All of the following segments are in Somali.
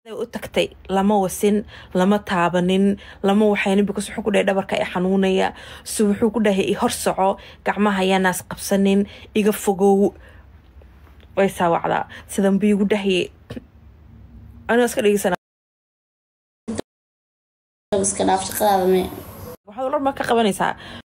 u tagtay lama wasin lama taabanin lama waxaynin because wuxuu ku dhahay dhabarka i xanuunaya so wuxuu ku dhahay i hor soco gacmaha ayaanaas qabsanin iga fogow way saawacdaa sidan buu igu dhahayay anigoo iska dhegeysana iska dhaaf shaqadaada me waxaad olar ma ka qabanaysaa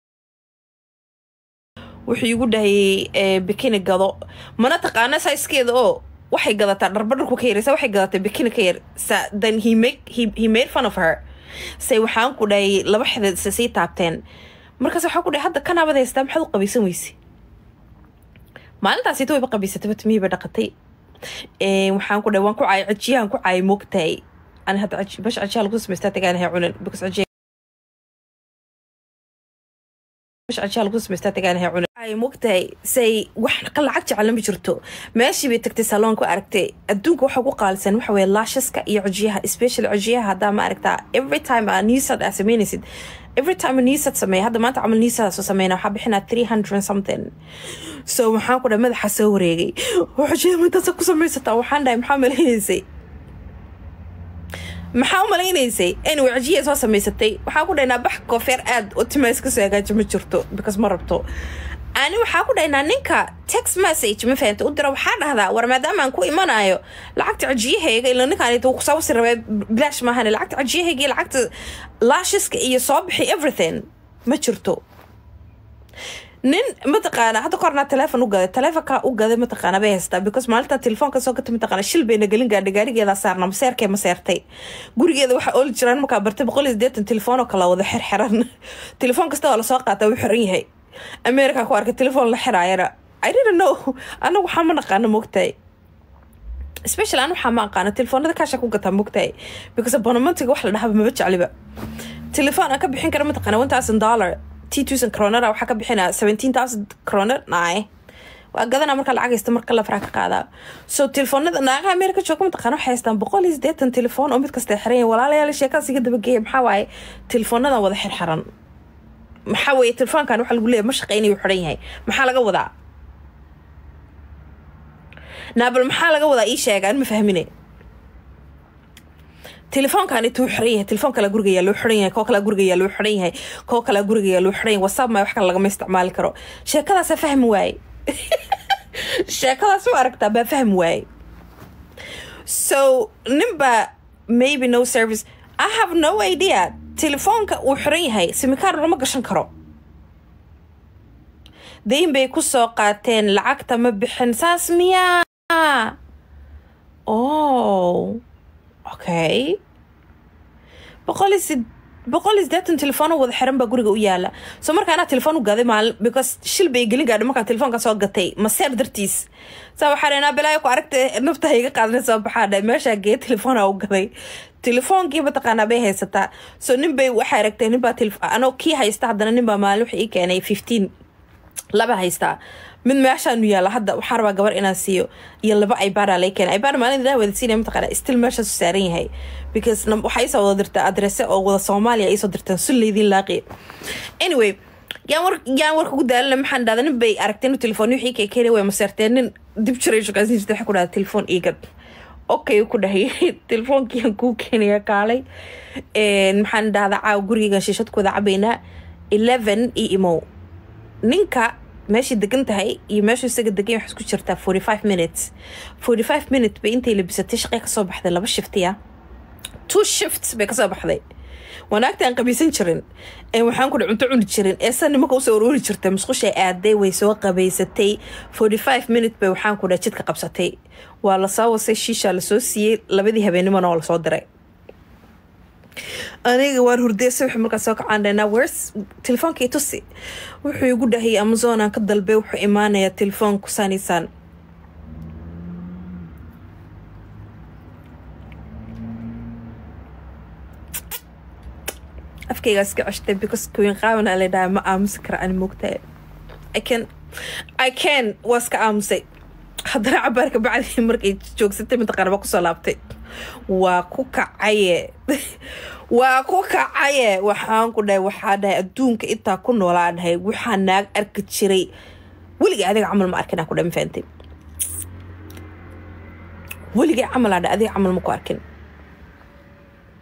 wuxuu igu dhahayay bikini gado mana taqaana saiskeeda oo waxay gadataa dharba dharku ka yaraysa waxay gadataa bikini ka yar sa then he make he, he made fun of her say waxaan ku dhahay laba xidid se sii taabteen markaas waxaan ku dhahay hadda kanaabad haystaa maxaad u qabaysan weyse maalintaasita wayba qabaysatay batimihii bay dhaqatay waxaan ku dhahay waan ku caayay cajiyahan ku caayay moogtahay ani hadda bash cajiyaha lagu samaystaa tagaanahay cunan because cajiya ay mogtahay say wax lacag jecel ma jirto meeshii bay tagtay saloonku aragtay adduunka waxa ugu qaalisan waxa weye laashaska iyo cojiyaha especially cojiyaha haddaa ma aragtaa every time aa niisad aa sameynaysid every time niisad sameeya hadda maanta camal niisadaasoo sameyna waxaa bixinaa three hundred something so waxaan ku dhahay madaxa soo wareegay cojiyaha mintaasa ku samaysataa waxaan dhahay maxaa maleynaysay maxaa u malaynaysay anyway cajiya soo samaysatay waxaan ku dhahnaa bax koofeer aad oo timaas kasoo hagaaji ma jirto because ma rabto ani waxaa ku dhahnaa ninka text message ma fahanta u dira waxaa dhahdaa war maadaama aan ku imanayo lacagta cajiyahayga ila ninkaan kusawasi rabee bilaash maahane lacagta cajiyahayga iyo lacagta laashiska iyo soo bixi everything ma jirto nin mataqaana hadda kornaa teleefon u gaday teleefonka u gaday mataqaana bay haystaa because maalinta telefoonka soo gata mataqaana shil bayna gelin gaadha gaarigeeda saarna maseerkee maseertay gurigeeda waxaa ooli jiraan markaa bartay boqol iyo sideetan telefoon oo kala wada xirxiran telefoon kasta oo lasoo qaata wuu xiran yahay america ku arkay telefoon la xiraayana i didn't know anagu waxaa ma naqaano moogtahay special an waxaa ma aqaana telefoonada kaasha ku gataa moogtahay because abonamantiga wax la dhahaba maba jecliba telefoon aan ka bixin kara mataqaana one thousand dollar tusan cronera waxaa ka bixinaa seventeen thousand croner naay waa gadana marka lacag haysta marka la faraa ka qaadaa so telefoonada naagaha america jooga mataqaana waxay haystaan boqol iyo sideetan telefoon oo mid kasta xiran walaalayaal sheekadaas iga dabageeya maxaa waaye telefoonadan wada xirxiran maxaa weeye telefoonkan waxa lagu leeyahay ma shaqeynayu xiran yahay maxaa laga wadaa naabal maxaa laga wadaa ii sheega an ma fahmine telefoonkan intuu xiran yahay telefoon kala guriga yaa loo xiran yahay koo kala guriga yaa loo xiran yahay koo kala guriga yaa loo xiran yahay whatsapp ma wax kale lagama isticmaali karo sheekadaasa fahmi waaye sheekadaas ma aragtaa baa fahmi waaye so ninba maybe no service i have no idea telefoonka uu xiran yahay simikaar lama gashan karo dayn bay ku soo qaateen lacagta ma bixin saas miyaa oh okay boqol iyo boqol iyo sideetan telefoonoo wada xiran baa guriga u yaala so marka anaa telefoon u gaday maalin because shil bay gelin gaadhay markaa telefoonka soo gatay maseer dartiis saa waxaa dhahnaa balaayo ku aragta naftaha iga qaadana soo baxaa dhahay meeshaa gee telefoona u gaday telefoonkii mataqaanaa bay haysataa so nin bay waxay aragtay ninbaa anoo kii haysta haddana ninbaa maalin waxa ii keenay fifteen laba haystaa mid meeshaanu yaala hadda waxaan rabaa gabar inaan siiyo iyo laba ibaada lay keena ibaada maalin idaa wada siinaya mataqaana still meeshaasu saaran yahay because waxaa isoo wada dirtaa adrese oo wada soomaaliya isoo dirtaan sulleydin laaqi anyway yaan war yaan warka ku daalina maxaan dhahda nin bay aragtay inuu telefoon wixii kay keenay way maseerteen nin dib jiray shaqaysan jirtay waxaa ku dhahda telefoon iigad okay ku dhahay telefoonkiiaan kuu keenaya kaalay maxaan dhahdaa caawa gurigeygan shiishad ku wada cabaynaa eleven iyo imow ninka meeshay degan tahay iyo meeshuu isaga degan wax isku jirtaa forty five minutes forty five minutes bay intay labisatay shaqay kasoo baxday laba shiftiya two shifts bay kasoo baxday wanaagta aan qabaysan jirin ee waxaan kudha cunto cuni jirin ee san nimanka usoo aroori jirtay musqushay aaday way soo qabaysatay forty five minute bay waxaan kudha jidka qabsatay waa lasoo wasay shiishaa lasoo siiyey labadii habeenimona oo lasoo diray aniga waan hurdeysa wuxuu markaas soo kacaan dhahnaa wers telefoonkii tusi wuxuu igu dhahayay amazonaan ka dalbay wuxuu imaanayaa telefoonku saaniisaan afkaygaas ka ceshtay because kuwiin qaaban la dhaha ma aamusi kara ani moogtahay i can i can waa iska aamusay haddana cabaarka bacdii markay joogsatay mataqaana baa kusoo laabtay waa ku kacaye waa ku kacaye waxaan ku dhahay waxaa dhahay adduunka intaa ku noolaa dhahay waxaa naag arki jiray weligay adiga camal ma arkin aan ku dhahay ma fahantay weligay camal aa dhahay adiga camal ma ku arkin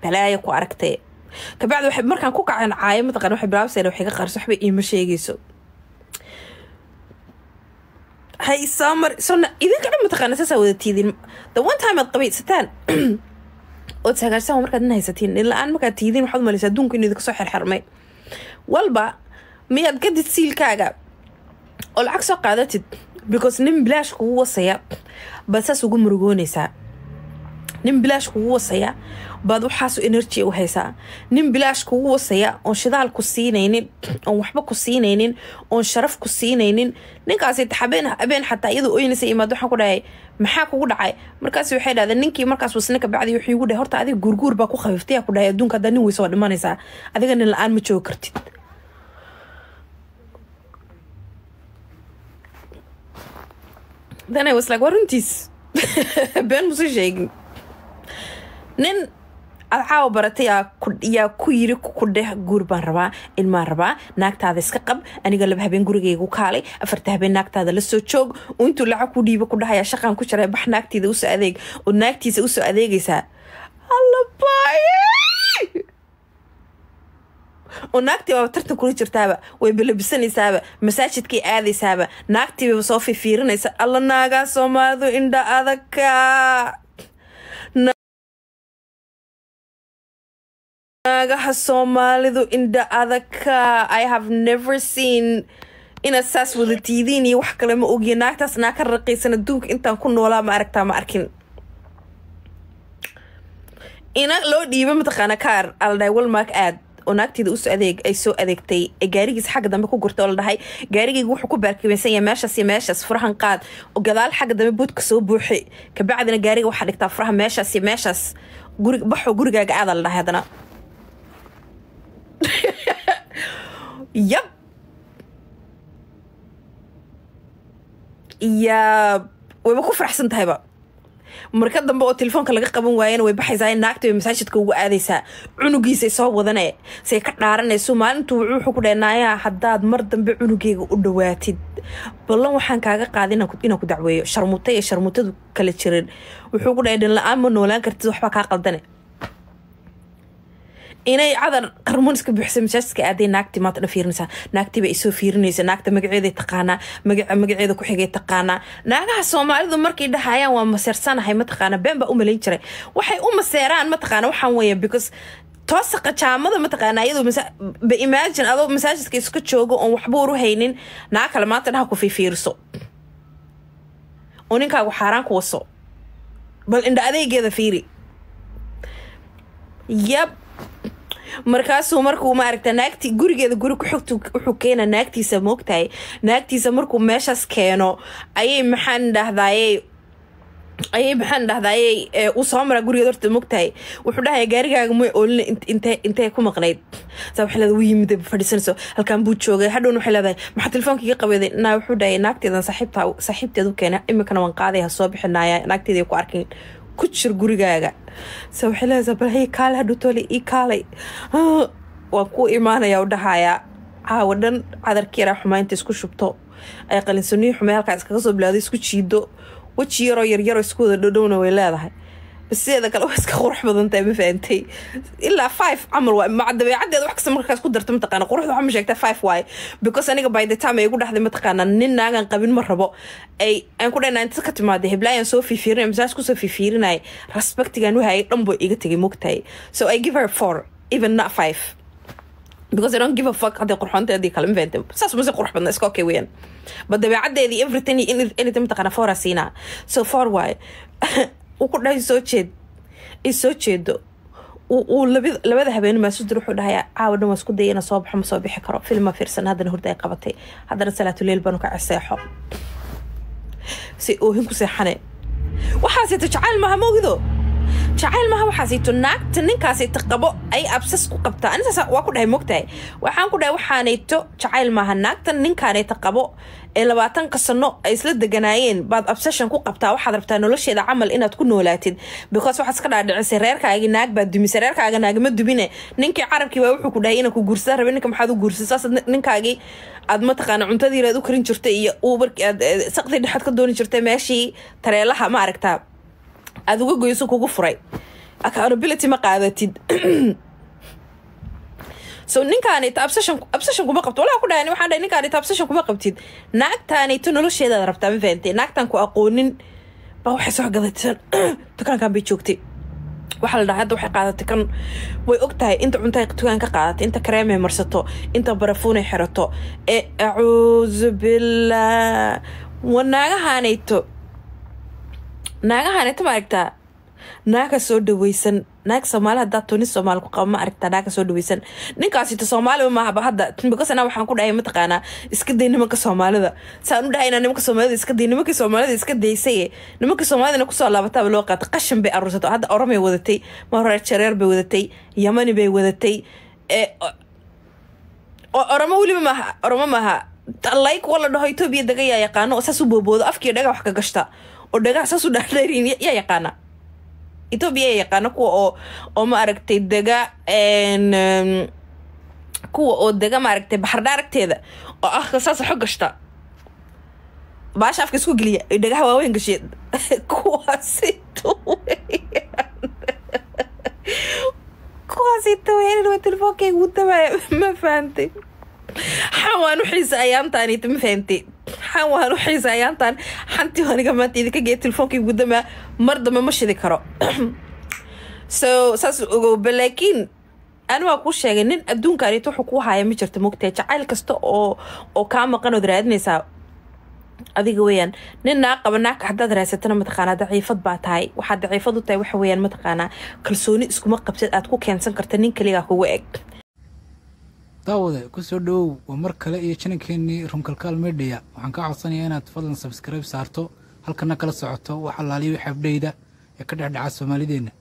balaaya ku aragtee kabacdi waxay markaan ku kaceen caayo mataqana waxay bilaabseen waxay ka qarso waxba iima sheegayso hay soo mar so idinka dhan mataqaana saasaa wada tiidin the one time aad qabaysataan ood sagaashan markaad nin haysatiin nin la-aan markaad tiidin waxaad umalaysa adduunka inuu idinka soo xirxirmay walba miyaad gadid siilkaaga oo lacag soo qaadatid because nin bilaash kugu wasaya baad saas ugu murugoonaysaa nin bilaash kugu wasaya baad waxaasu energy u haysaa nin bilaash kugu wasaya oon shidaal ku siinaynin oon waxba ku siinaynin oon sharaf ku siinaynin ninkaasi habeen habeen xataa iyadoo oynaysa imaad waxaan ku dhahay maxaa kugu dhacay markaas waxay dhahdeen ninkii markaas wasna kabacdi wuxuu igu dhahay horta adiga guurguur baa ku khafiiftay ku dhahay adduunka haddaa nin weysa waa dhimanaysaa adiga nin la-aan ma joogi kartid then I was like waa runtiis been musu sheegin nin aad caawa baratay yaa ku yiri ku dheh guur baan rabaa ilmaan rabaa naagtaada iska qab aniga laba habeen gurigaygu kaalay afarta habeen naagtaada la soo joog oo intuu lacag ku dhiiba ku dhahaya shaqaan ku jira bax naagtiida usoo adeeg oo naagtiisa usoo adeegaysaa allabaye oo naagtii baaba tartan kula jirtaaba way balabisanaysaaba masaajidkay aadaysaaba naagtiibaba soo fifiirinaysa alla naagaa soomaalidu indha adagka naagaha soomaalidu indha adagka i have never seen inaad saas wada tiidiin iyo wax kale ma ogiya naagtaas naa ka raqiisan adduunka intaan ku noolaa ma aragtaa ma arkin ina loo dhiiba mataqaana kaar aldhahay walmark aad oo naagteeda usoo adeeg ay soo adeegtay ee gaarigiisa xagga dambe ku gurtay oo la dhahay gaarigayga wuxuu ku baarkimaysan yahay meeshaas iyo meeshaas furahan qaad oo gadaal xagga dambe buudka soo buuxi kabacdina gaariga waxaa dhigtaa furaha meeshaas iyo meeshaas guri baxoo gurigaaga aada la dhahay haddana yab yaa wayba ku faraxsan tahayba marka dambe oo telefoonka laga qaban waayana way baxaysaa naagta way masaajidka ugu aadaysaa cunugiisay soo wadane say ka dhaaranayso maalintuu wuxuu ku dhahay naayaa haddaad mar dambe cunugeyga u dhawaatid ballan waxaan kaaga qaada inaan ku dacweeyo sharmuta iyo sharmutadu kala jirin wuxuu ku dhahay dhin la-aan ma noolaan kartid waxbaa kaa qaldane inay cadar qarmuun iska buuxsay masaajidka aaday naagtii maanta dhan fiirinaysaa naagtiiba isoo fiirinaysa naagta magaceeday taqaanaa magaca magaceeda ku xigay taqaanaa naagaha soomaalidu markay dhahayaan waa maseersanahay mataqaana been baa u malayn jiray waxay u maseeraan mataqaana waxaan weeya because toosaqa jaamada mataqaana iyadoo ba imagine adoo masaajidka iska joogo oon waxba uru haynin naag kale maanta dhaha ku fiifiiriso oo ninkaagu xaaraan ku waso bal indha adeegeeda fiiri yab markaasuu markuu maaragta naagti gurigeeda guri ku xogtu wuxuu keena naagtiisa moogtahay naagtiisa markuu meeshaas keeno ayay maxaan dhahdaayey ayay maxaan dhahdaayey uu soo maraa gurigeed horta mogtahay wuxuu dhahaya gaarigaaga may oolina intee intee ku maqnayd saa waxay leedahay wuu yimid fadhiisanayso halkaan buu joogay hadhowna waxay leedahay maxaa telefoonka iga qabeeday naa wuxuu dhahaya naagteedan saaxiibta saaxiibteed u keena iminkana waan qaaday ha soo bixinaya naagteeda ku arkin ku jir gurigaaga se waxay leedahay bal hey kaale hadhow toole ii kaalay waan ku imaanaya u dhahayaa caawa dhan cadarkii yaraa xumaynta isku shubto ay qalinsaniyo xumay halkaa iskaga soo bilaado isku jiido weji yaroo yaryaroo isku wada dhowdhowna way leedahay bas sideeda kale waa iska qurux badan tahay ma fahantay ilaa five camal waay maca dabeecaddeeda wax kasta markaas ku darta mataqaana quruxda waxaa ma sheegtaa five waaye because aniga by the time ay igu dhexday mataqaana nin naagan qabin ma rabo ay aan ku dhahnaa inta ka timaada heblaayaan soo fiifiirinay masaaj kusoo fiifiirinay respectigan wahayay dhan buu iga tegay mogtahay so I give her four even not five because I don't give a fuck hadday qurxoonteedii kale ma fahantay saas mase qurux badna iska okay weeyaan ba dabeecaddeedii everything iyo anything mataqaana foora siinaa so four waaye uu ku dhahay soo jeed i soo jeedo uu labada habeen maasudir wuxuu dhahayaa caawa dhan waa isku daya ina soo baxo ma soo bixi karo filma fiirsan haddana hurda ay qabatay haddana salaatuleyl baanu ka ceseexo si oohin ku seexane waxaasito jacayl maaha mogido jacayl maaha waxaasito naagta ninkaasito qabo ay absas ku qabtaa anisaas waa ku dhahay mogtahay waxaan ku dhahay waxaanayto jacayl maaha naagtan ninkaanayta qabo ee labaatanka sano ay isla deganaayeen baad obsession ku qabtaa waxaad rabtaa nolosheeda camal inaad ku noolaatid because waxaad iska dhaadhicisay reerkaagi naag baad dumisay reerkaaga naagama dubine ninkii carabkii baa wuxuu ku dhahay inaa ku guursada rabe ninka maxaad u guursay saas ninkaagii aad mataqaana cuntadiir aad u karin jirtay iyo uubarkii aad saqdii dhexaad ka dooni jirtay meeshii tareelaha ma aragtaa aada uga goyso kugu furay accountability ma qaadatid so ninkaanita obsession obsession kuma qabto walaa ku dhahay waxaan dhahay ninkaanita obsession kuma qabtid naagtaanayto nolosheedaad rabtaa ma fahantay naagtaan ku aqoonin baa waxay soo gadatay dukaankan bay joogtay waxaa la dhahay hadda waxay qaadatay kan way og tahay inta cunta dukaan ka qaadatay inta kareemay marsato inta barafuunay xirato ee acuudu billah wa naagahaanayto naagahaanayto ma aragtaa naaga soo dhaweysan naag soomaali haddaa toni soomaali ku qaba ma aragtaa naaga soo dhaweysan ninkaasito soomaaliba maahaba hadda because anaa waxaan ku dhahay mataqaanaa iska day nimanka soomaalida saan u dhahay inaa nimanka soomaalida iska day nimankii soomaalida iska daysaye nimankii soomaalidana kusoo laabataaba loo qaatay qashin bay aruursato hadda oromay wadatay mahoreer jareer bay wadatay yamani bay wadatay ee oromo weliba maaha oromo maaha like wala dhaho etoobiya daga yaa yaqaano oo saas u booboodo afkii dhaga wax ka gashta oo dhagaha saas u dhaadheerin yaa yaqaana etoobiya yaa yaqaana kuwa oo oo ma aragtay dega kuwa oo dega maaragtay baxardha aragteeda oo afka saas xog gashta baasha afka isku geliya ay dhagaha waaweyn gashee kuwaasito kuwaasito weyn waa telefoonka ugu dabaya ma fahantay xan waan u xiisa ayaantaanita ma fahantay xan waan u xiisa ayaantaan xantii aniga maanta idinka geeya telefoonka ugu damaa mar dambe ma shidi karo so saas ogowba laakiin ani waa kuu sheegay nin adduunkaanito wuxuu kuu haya ma jirta mogtahay jacayl kasta oo oo kaa maqan ood raadinaysaa adiga weyaan nin naa qaba naagka haddaad raasatana mataqaanaa daciifad baa tahay waxaad daciifad u tahay waxa weyaan mataqaanaa kalsooni iskuma qabtid aad ku keensan karta nin kaligaa kugu eg daawade ku soo dhowow waa mar kale iyo janankeenii rumkalkaal medhiya waxaan kaa codsanayaa inaad fadlan sabskribe saarto halkana kala socoto wax allaaliya wix abdheyda ee ka dhexdhaca soomaalideenna